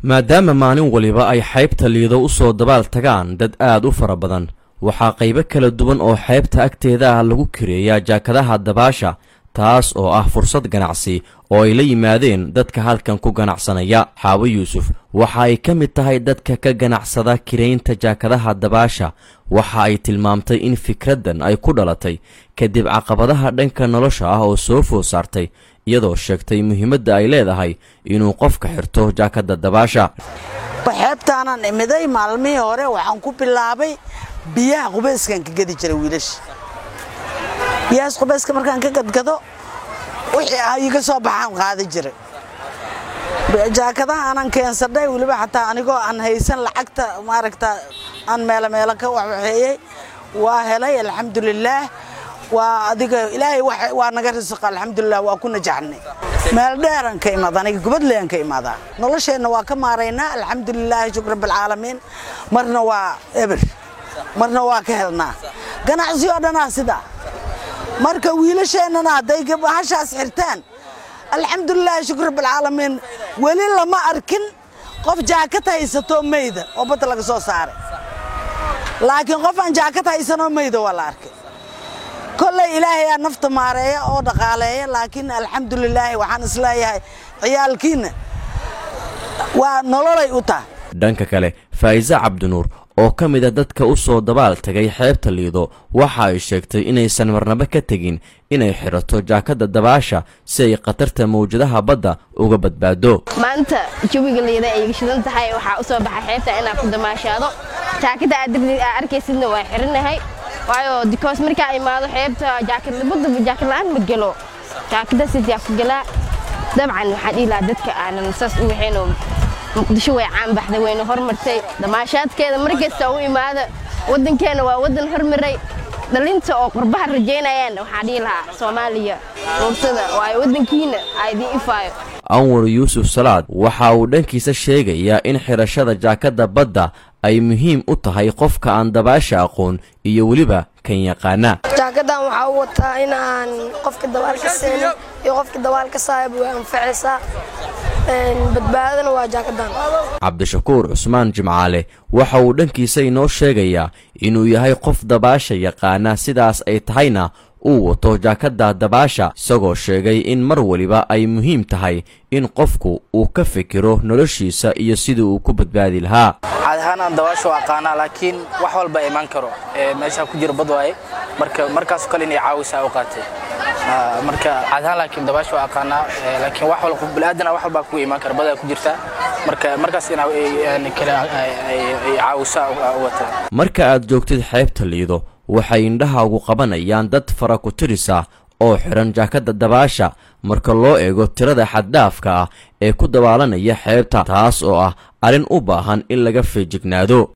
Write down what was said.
maadaama maalin waliba ay xeybta liido u soo dabaal tagaan dad aad u fara badan waxaa qaybo kala duwan oo xeebta agteeda ah lagu kireeyaa jaakadaha dabaasha taas oo ah fursad ganacsi oo ay la yimaadeen dadka halkan ku ganacsanaya xaawo yuusuf waxa ay ka mid tahay dadka ka ganacsada kiraynta jaakadaha dabaasha waxa ay tilmaamtay in fikraddan ay ku dhalatay kadib caqabadaha dhanka nolosha ah oo soo food saartay iyadoo sheegtay muhiimadda ay leedahay inuu qofka xirto jaakadda dabaasha xeebtaanaan imiday maalmihii hore waxaan ku bilaabay biyaha qubayskaan ka gadi jiray wiilasha biyahaas qubayska markaan ka gadgado wixii ah iga soo baxaan qaadi jiray jaakadaha aanan keensadhay weliba xataa anigoo aan haysan lacagta maaragta aan meelo meelo ka waxwaxeeyey waa helay alxamdulilaah waa adiga ilaahay waa naga risiqa alxamdulilah waa ku najaxnay meel dheeraan ka imaada aniga gubadleyan ka imaadaa nolosheenna waa ka maaraynaa alxamdulilaahi shukr rabbilcaalamiin marna waa eber marna waa ka helnaa ganacsi oo dhanaa sidaa marka wiilasheennana hadday hashaas xirtaan alxamdulilaahi shukr rabbilcaalamiin weli lama arkin qof jaakad haysatoo meyda oo badda laga soo saaray laakiin qof aan jaakad haysanoo meyda waa la arkay kolley ilaahayaa nafta maareeya oo dhaqaaleeya laakiin alxamdulilaahi waxaan isleeyahay ciyaalkiinna waa nololay u tahay dhanka kale faa'iise cabdinuur oo ka mid a dadka u soo dabaal tagay xeebta liido waxa ay sheegtay inaysan marnabo ka tegin inay xidhato jaakadda dabaasha si ay khatarta mawjadaha badda uga badbaado maanta jawiga liida ay shidan tahay waxaa u soo baxay xeebta inaan ku damaashaado jaakadda aad arkaysidna waa xirinahay waayo dikoos markaa imaado xeebta jaakadbadda jaakad la-aan ma gelo jaakadda sidaa ku galaa dabcan waxaan dhihi lahaa dadka aanan saas u waxaynoo muqdisho way caan baxday wayna hormartay damaashaadkeeda markasta u imaada waddankeena waa waddan hormaray dhalinta oo qurbaha rajaynayaan waxaan dhihi lahaa soomaaliya ruursada waayo waddankiina aa idiin ifaayo anwar yuusuf salaad waxa uu dhankiisa sheegayaa in xidhashada jaakadda badda ay muhiim u tahay qofka aan dabaasha aqoon iyo weliba kan yaqaana jaakadan waxaa u wataa in aan qofka dabaalka seenin iyo qofka dabaalka saayaba way anfacaysaa badbaadana waa jaakadan cabdishakuur cusmaan jimcaale waxa uu dhankiisa inoo sheegayaa inuu yahay qof dabaasha yaqaana sidaas ay tahayna uu wato jaakadda dabaasha isagoo sheegay in mar waliba ay muhiim tahay in qofku uu ka fikiro noloshiisa iyo sidii uu ku badbaadi lahaa caad ahaan aan dabaasha u aqaanaa laakiin wax walba imaan karo meeshaa ku jira bad waaye marka markaasoo kale inay caawisaa u qaatay marka caad ahaan laakiin dabaasha waa aqaanaa laakiin wax walba bilaadan wax walbaa kugu imaan kara badaa ku jirta marka markaas in kale ay caawisaa u wata marka aad joogtid xeebta liido waxay indhahaagu qabanayaan dad fara ku tirisa oo xidhan jaakadda dabaasha marka loo eego tirada xaddhaafka ah ee ku dabaalanaya xeebta taas oo ah arrin u baahan in laga feejignaado